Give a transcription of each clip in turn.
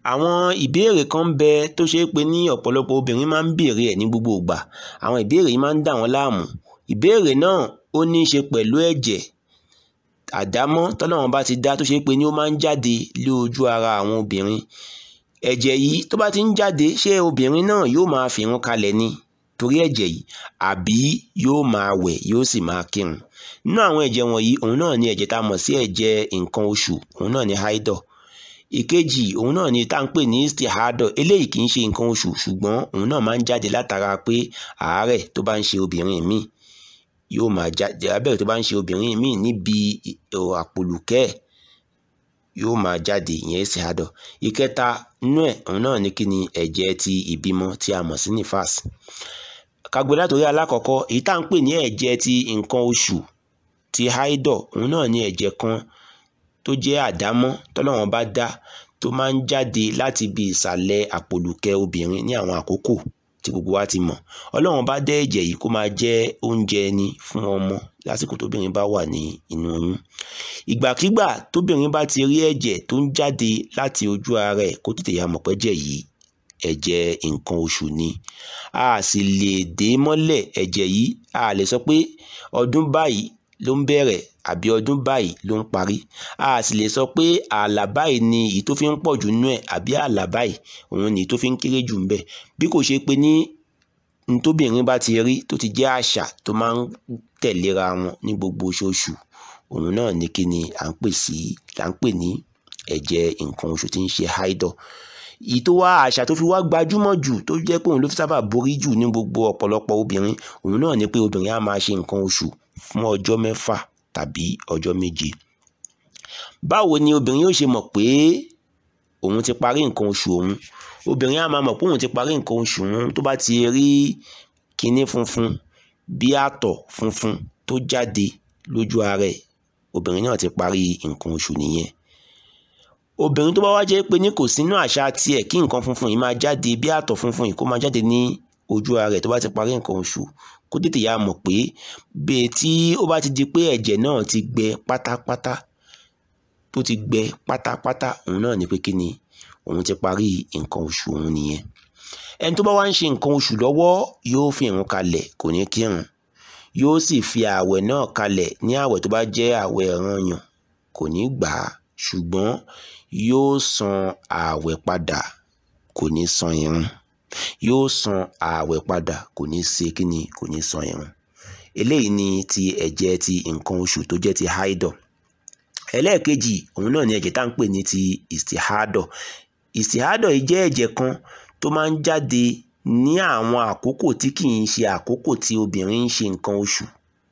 àwọn ìbéèrè kan ń bẹ tó ṣe é pé ní ọ̀pọ̀lọpọ̀ obìnrin máa ń béèrè ẹ̀ ní gbogbo ìgbà àwọn ìbéèrè yìí máa ń dà wọ́n láàmú ìbéèrè náà ó ní í ṣe pẹ̀lú ẹ̀jẹ̀ àdámọ́ tọ́lọ́run bá ti dá tó ṣe é pé ní ó máa ń jáde lé ojú ara àwọn obìnrin ẹ̀jẹ̀ yìí tó bá ti ń jáde ṣé obìnrin náà yóò máa fìrun kalẹ̀ ni torí ẹ̀jẹ̀ yìí àbí yóò máa wẹ̀ yóò sì máa kírun nínú àwọn ẹ̀jẹ̀ wọ̀nyí òun náà ni ẹ̀jẹ̀ tá a mọ̀ sí ẹ̀jẹ̀ nǹkan oṣù òun náà ni haidọ̀ ìkejì òun náà ni tá à ń pè ní istihadọ̀ eléyìí kì í ṣe nǹkan oṣù ṣùgbọ́n òun náà máa ń jáde látara pé àárẹ̀ tó bá ń ṣe obìnrin míì yóò máa jáde abẹ́rẹ́ tó bá ń ṣe obìnrin míì níbi àpòlùkẹ́ yóò máa jáde ìyẹn istihadọ̀ ìkẹta nínú ẹ̀ òun náà ni kí ni ẹ̀jẹ̀ ti ìbímọ tí a mọ̀ sí nifas kagbe látòrí alákọ̀ọ́kọ́ èyí tá à ń pè ní ẹ̀jẹ̀ ti nǹkan oṣù ti haidọ̀ òun náà ni ẹ̀jẹ̀ kan tó jẹ́ àdámọ́ tọ́lọ́run bá dá tó máa ń jáde láti ibi ìsàlẹ̀ àpòlùkẹ́ obìnrin ní àwọn àkókò tí gbogbo wa ti mọ̀ ọlọ́run bá dá ẹ̀jẹ̀ yìí kó máa jẹ́ oúnjẹ ni fún ọmọ lásìkò tóbìnrin bá wà ní inú oyún ìgbàkígbà tóbìnrin bá ti rí ẹ̀jẹ̀ tó ń jáde láti ojú ara ẹ̀ kó tètè ya mọ̀ pẹ́jẹ̀ yìí ẹ̀jẹ̀ nǹkan oṣù ni a sì lè dé mọ́lẹ̀ ẹ̀jẹ̀ yìí a lè sọ pé ọdún báyìí ló ń bẹ̀rẹ̀ àbí ọdún báyìí ló ń parí a sì lè sọ pé ààlà báyìí ni èyí tó fi ń pọ̀ jù nú ẹ̀ àbí ààlà báyìí òun ni èyí tó fi ń kéré jù ń bẹ̀ bí kò ṣe pé ní ntóbìnrin bá ti rí tó ti jẹ́ àṣà tó máa ń tẹ̀léra wọn ní gbogbo oṣooṣù òun náà ní kí ni à ń pè sí là ń pè ní ẹ̀jẹ̀ nǹkan oṣù tí ń ṣe haidọ̀ èyí tó wá àṣà tó fi wá gbajúmọ̀ jù tó jẹ́ pé òun ló fi sábà borí jù ní gbogbo ọ̀pọ̀lọpọ̀ obìnrin òun náà ni pé obìnrin á máa ṣe nǹkan oṣù fún ọjọ́ mẹ́fà tàbí ọjọ́ méje báwo ni obìnrin yóò ṣe mọ̀ pé òun ti parí nǹkan oṣù òun obìnrin á máa mọ̀ pé òun ti parí nǹkan oṣù òun tó bá ti rí kinní funfun bí àtọ̀ funfun tó jáde lójú ara ẹ̀ obìnrin náà ti parí nǹkan oṣù nìyẹn obìnrin tó bá wá jẹ́ pé ní kò sínú àṣà tiẹ̀ kí nǹkan funfun yìí máa jáde bí àtọ̀ funfun yìí kó máa jáde ní ojú ara rẹ̀ tó bá ti parí nǹkan oṣù kó tètè yá mọ̀ pé bẹ́ẹ̀ tí ó bá ti di pé ẹ̀jẹ̀ náà ti gbẹ pátápátá tó ti gbẹ pátápátá òun náà ni pé kí ni òun ti parí nǹkan oṣù òun nìyẹn ẹni tó bá wá ń ṣe nǹkan oṣù lọ́wọ́ yóò fi ìrun kalẹ̀ kò ní kírun yóò sì fi ààwẹ̀ náà kalẹ̀ ní ààwẹ̀ tó bá jẹ́ ààwẹ̀ ọ̀ranyàn kò ní gbà á ṣùgbọ́n yóò san ààwẹ̀ padà kò ní san irun yóò san ààwẹ̀ padà kò ní ṣe kíni kò ní san irun eléyìí ni ti ẹ̀jẹ̀ ti nǹkan oṣù tó jẹ́ ti haidọ̀ ẹlẹ́ẹ̀kejì òun náà ni ẹ̀jẹ̀ tá à ń pè ní ti istihadọ̀ istihadọ̀ yìí jẹ́ ẹ̀jẹ̀ kan tó máa ń jáde ní àwọn àkókò tí kì í ṣe àkókò tí obìnrin ń ṣe nǹkan oṣù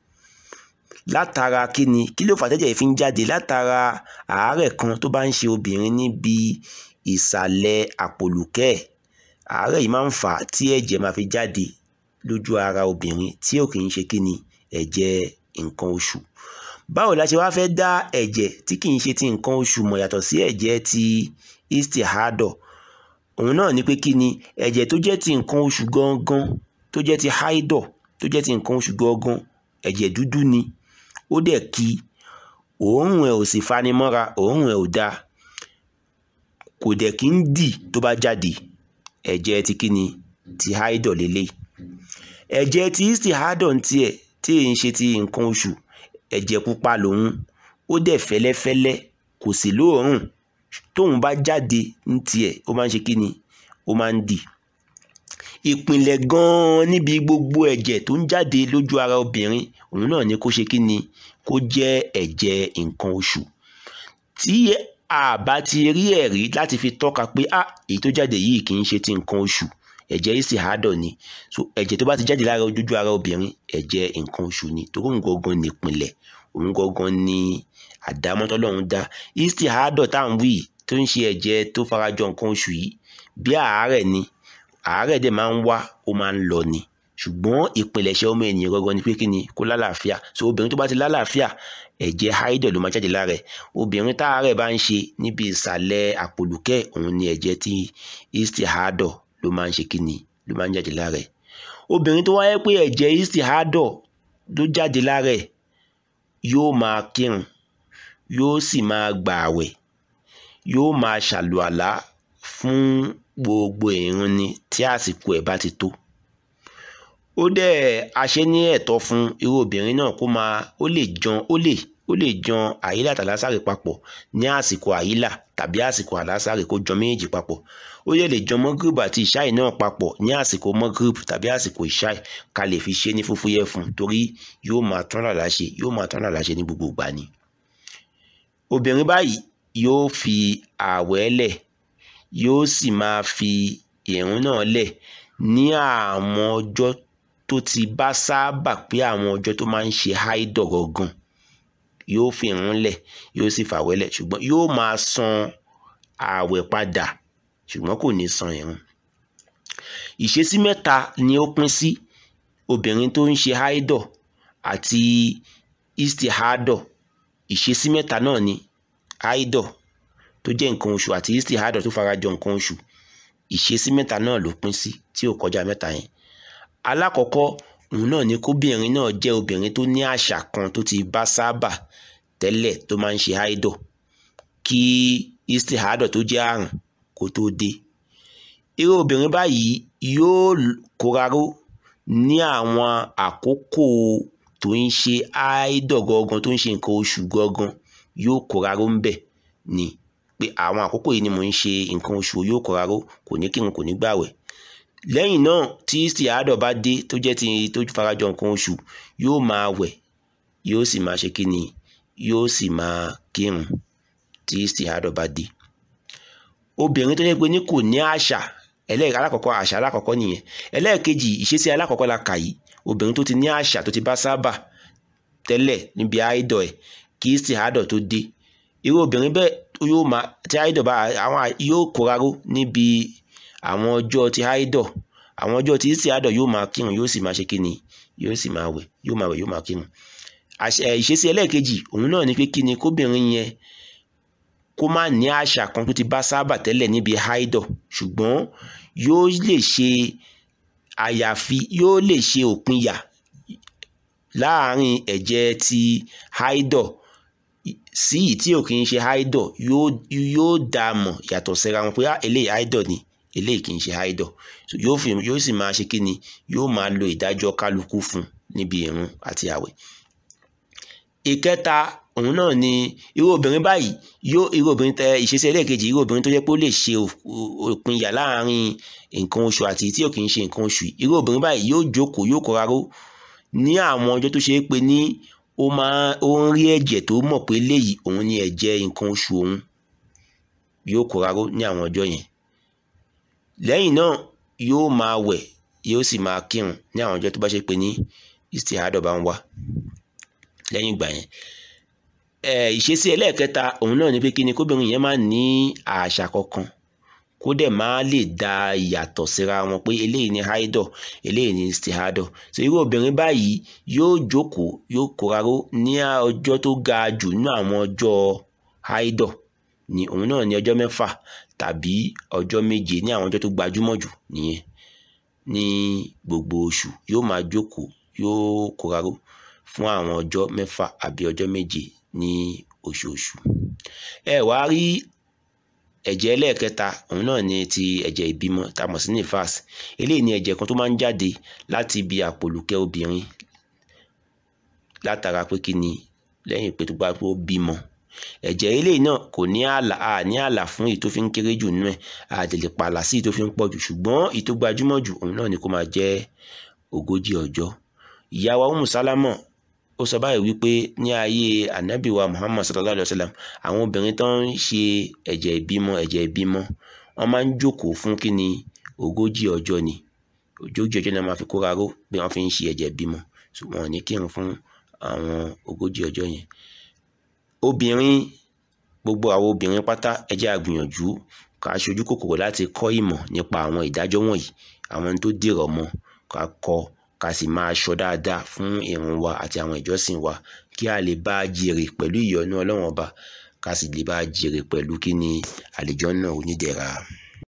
látara kíni kí ló fà tẹ́jẹ̀ yìí fi ń jáde látara àárẹ̀ kan tó bá ń ṣe obìnrin níbi ìsàlẹ̀ àpòlùkẹ́ ẹ̀ àárẹ̀ yìí máa ń fà á tí ẹ̀jẹ̀ máa fi jáde lójú ara obìnrin tí ò kì í ṣe kíni ẹ̀jẹ̀ nǹkan oṣù báwo la ṣe wá fẹ́ dá ẹ̀jẹ̀ tí kì í ṣe ti nǹkan oṣù mọ̀ yàtọ̀ sí ẹ̀jẹ̀ ti istihadọ̀ òun náà ni pé kí ni ẹ̀jẹ̀ tó jẹ́ ti nǹkan oṣù gangan tó jẹ́ ti haidọ̀ tó jẹ́ ti nǹkan oṣù gangan ẹ̀jẹ̀ dúdú ni ó dẹ̀ ki òórùn ẹ̀ ò sì fanimọ́ra òórùn ẹ̀ ò dáa kò dẹ̀ kí ń dì tó bá jáde ẹ̀jẹ̀ ti kí ni ti haidọ̀ lélẹ̀ ẹ̀jẹ̀ ti istihadọ̀ ń tiẹ̀ tí èyí ń ṣe ti nǹkan oṣù ẹ̀jẹ̀ pupa lòun ó dẹ̀ fẹ́lẹ́fẹ́lẹ́ kò sí lóòórùn tóun bá jáde ní tiẹ̀ ó máa ń ṣe kí ni ó máa ń dì ìpìlẹ̀ gan-an níbi gbogbo ẹ̀jẹ̀ tó ń jáde lójú ara obìnrin òun náà ni kó ṣe kí ni kó jẹ́ ẹ̀jẹ̀ nǹkan oṣù tí a bá ti rí ẹ̀rí láti fi tọ́ka pé ah èyí tó jáde yìí kì í ṣe ti nǹkan oṣù ẹ̀jẹ̀ istihadọ̀ ni so ẹ̀jẹ̀ tó bá ti jáde lára ojú ara obìnrin ẹ̀jẹ̀ nǹkan oṣù ni torí òun gangan ni ìpìlẹ̀ òun gangan ni àdámọ́ tọ́lọ́run dá istihadọ̀ tá à ń wí tó ń ṣe ẹ̀jẹ̀ tó farajọ nǹkan oṣù yìí bí àárẹ̀ ni àárẹ̀ dẹ̀ máa ń wá ó máa ń lọ ni ṣùgbọ́n ìpìlẹ̀ṣẹ̀ ọmọ ènìyàn gangan ni pé kí ni kó lálàáfíà so obìnrin tó bá ti lálàáfíà ẹ̀jẹ̀ haidọ̀ ló máa jáde lára ẹ̀ obìnrin táàárẹ̀ bá ń ṣe níbi ìsàlẹ̀ àpòlùkẹ́ òun ni ẹ̀jẹ̀ tí istihadọ̀ ló máa ń ṣe kí ni ló máa ń jáde lára ẹ̀ obìnrin tó wáyé pé ẹ̀jẹ̀ istihadọ̀ ló jáde lára ẹ̀ yóò máa kírun yóò sì máa gbààwẹ̀ yóò máa ṣàlùàlá fún gbogbo ìrun ni tí àsìkò ẹ̀ bá ti tó ó dẹ̀ aṣẹ ní ẹ̀tọ́ fún irú obìnrin náà kó máa ó lè jan ó lè ó lè jan àyílà tàlásàrè papọ̀ ní àsìkò àyílà tàbí àsìkò àlásàrè kó jan méjèèjì papọ̀ ó yẹ lè jan mọ́gírìbù àti ìṣáì náà papọ̀ ní àsìkò mọ́gírìbù tàbí àsìkò ìṣáì ká lè fi ṣe ní fúfúyẹ́ fún torí yóò máa tán làlá ṣe yóò máa tán làlá ṣe ní gbogbo ìgbà ni. obìnrin báyìí yóò fi ààwẹ̀ lẹ̀ yóò sì máa fi ìrun náà lẹ̀ ní àwọn ọjọ́ tó ti bá sábà pé àwọn ọjọ́ tó máa ń ṣe háídọ̀ gangan yóò fi ìrun lẹ̀ yóò sì fàwẹ̀ lẹ̀ ṣùgbọ́n yóò máa san ààwẹ̀ padà ṣùgbọ́n kò ní san ìrun. ìṣesí mẹ́ta ni ó pín sí obìnrin tó ń ṣe háídọ̀ àti istihadọ̀ ìṣesí mẹ́ta náà ni háídọ̀ tó jẹ́ nǹkan oṣù àti istihadọ̀ tó farajọ nǹkan oṣù ìṣesí mẹ́ta náà ló pín sí tí ò kọjá mẹ́ta yẹn alákọ̀ọ́kọ́ òun náà ni kóbìnrin náà jẹ́ obìnrin tó ní àṣà kan tó ti bá sábà tẹ́lẹ̀ tó máa ń ṣe háídọ̀ kí istihadọ̀ tó jẹ́ àrùn kó tó dé irú obìnrin báyìí yóò kóraró ní àwọn àkókò tó ń ṣe háídọ̀ gangan tó ń ṣe nǹkan oṣù gangan yóò kóraró ń bẹ̀ ni pé àwọn àkókò yìí ni mò ń ṣe nǹkan oṣù yóò kóraró kò ní kírun kò ní gbàwẹ̀ lẹ́yìn náà tí istihadọ̀ bá dé tó jẹ́ ti tó farajọ nǹkan oṣù yóò máa wẹ̀ yóò sì máa ṣe kí ni yóò sì máa kírun tí istihadọ̀ bá dé obìnrin tó yẹ pé ní kò ní àṣà ẹlẹ́ẹ̀kẹ́ alákọ̀ọ́kọ́ àṣà alákọ̀ọ́kọ́ nìyẹn ẹlẹ́ẹ̀kejì ìṣesí alákọ̀ọ́kọ́ la kà yìí obìnrin tó ti ní àṣà tó ti bá sábà tẹ́lẹ̀ níbi àìdọ̀ ẹ̀ kí istihadọ̀ tó dé irú obìnrin bẹ́ẹ̀ yóò máa tí àìdọ̀ bá àwọn yóò kóraró níbi àwọn ọjọ́ ti haidọ̀ àwọn ọjọ́ ti istihadọ̀ yóò máa kírun yóò sì máa ṣe kíni yóò sì máa wẹ̀ yóò máa wẹ̀ yóò máa kírun ìṣesí ẹlẹ́ẹ̀kejì òun náà ni pé kíni kóbìnrin yẹn kó má ní àṣà kan tó ti bá sábà tẹ́lẹ̀ níbi haidọ̀ ṣùgbọ́n yóò lè ṣe àyàfi yóò lè ṣe òpinya láàárín ẹ̀jẹ̀ ti haidọ̀ sí yìí tí ò kì í ṣe haidọ̀ yóò yóò dá a mọ̀ yàtọ̀ síra wọn pé eléyìí haidọ̀ ni eléyìí kì í ṣe haidọ̀ yóò fi yóò sì máa ṣe kíni yóò máa lo ìdájọ́ kálukú fún níbi ìrun àti àwẹ̀. ìkẹta òun náà ni irú obìnrin báyìí yóò irú obìnrin tẹ ìṣesí ẹlẹ́ẹ̀kejì irú obìnrin tó jẹ́ pé ó lè ṣe òpinya láàárín nǹkan oṣù àti tí ò kì í ṣe nǹkan oṣù irú obìnrin báyìí yóò jókòó yóò kóraró ní àwọn ọjọ́ tó ṣe é pé ní ó máa ó ń rí ẹ̀jẹ̀ tó mọ̀ pé léyìí òun ni ẹ̀jẹ̀ nǹkan oṣù òun yóò kóraró ní àwọn ọjọ́ yẹn lẹ́yìn náà yóò máa wẹ̀ yóò sì máa kírun ní àwọn ọjọ́ tó bá ṣe pé ní istihadọ̀ bá ń wá lẹ́yìn ìgbà yẹn ìṣesí ẹlẹ́ẹ̀kẹta òun náà ni pé kí ni kóbìnrin yẹn máa ní àṣà kankan kó dẹ̀ máa lè da ìyàtọ̀ síra wọn pé eléyìí ni haidọ̀ eléyìí ni istihadọ̀ so irú obìnrin báyìí yóò jókòó yóò kóraró ní ọjọ́ tó ga jù nínú àwọn ọjọ́ haidọ̀ ni òun náà ní ọjọ́ mẹ́fà tàbí ọjọ́ méje ní àwọn ọjọ́ tó gbajúmọ̀ jù nìyẹn ní gbogbo oṣù yóò máa jókòó yóò kóraró fún àwọn ọjọ́ mẹ́fà àbí ọjọ́ méje ní oṣooṣù ẹ wá rí ẹ̀jẹ̀ ẹlẹ́ẹ̀kẹta òun náà ni ti ẹ̀jẹ̀ ìbímọ tá a mọ̀ sí nifas eléyìí ni ẹ̀jẹ̀ kan tó máa ń jáde láti ibi àpòlùkẹ́ obìnrin látara pé kí ni lẹ́yìn pé tó bá pé ó bímọ ẹ̀jẹ̀ eléyìí náà kò ní àlà a ní àlà fún èyí tó fi ń kéré jù nínú ẹ̀ a lè lè pààlà sí èyí tó fi ń pọ̀ jù ṣùgbọ́n èyí tó gbajúmọ̀ jù òun náà ni kó máa jẹ́ ogójì ọjọ́ ìyá wa Umu Salama ó sọ báyìí wípé ní ayé anabi wa Muhammad sallallahu alayhi wa sallam àwọn obìnrin tó ń ṣe ẹ̀jẹ̀ ìbímọ ẹ̀jẹ̀ ìbímọ wọ́n máa ń jókòó fún kí ni ogójì ọjọ́ ni ogójì ọjọ́ náà máa fi kóra ró bí wọ́n fi ń ṣe ẹ̀jẹ̀ ìbímọ ṣùgbọ́n wọn ò ní kírun fún àwọn ogójì ọjọ́ yẹn obìnrin gbogbo àwọn obìnrin pátá ẹ jẹ́ a gbìyànjú ká ṣojú kòkòrò láti kọ́ ìmọ̀ nípa àwọn ìdájọ́ wọ̀nyí àwọn tó dìrọ̀ mọ́ ká kọ́ ká sì máa ṣọ́ dáadáa fún ìrun wa àti àwọn ìjọsìn wa kí a lè bá a jèrè pẹ̀lú ìyọ́nú ọlọ́run ọba ká sì lè bá a jèrè pẹ̀lú kí ni àlùjánnà onídẹ̀ra.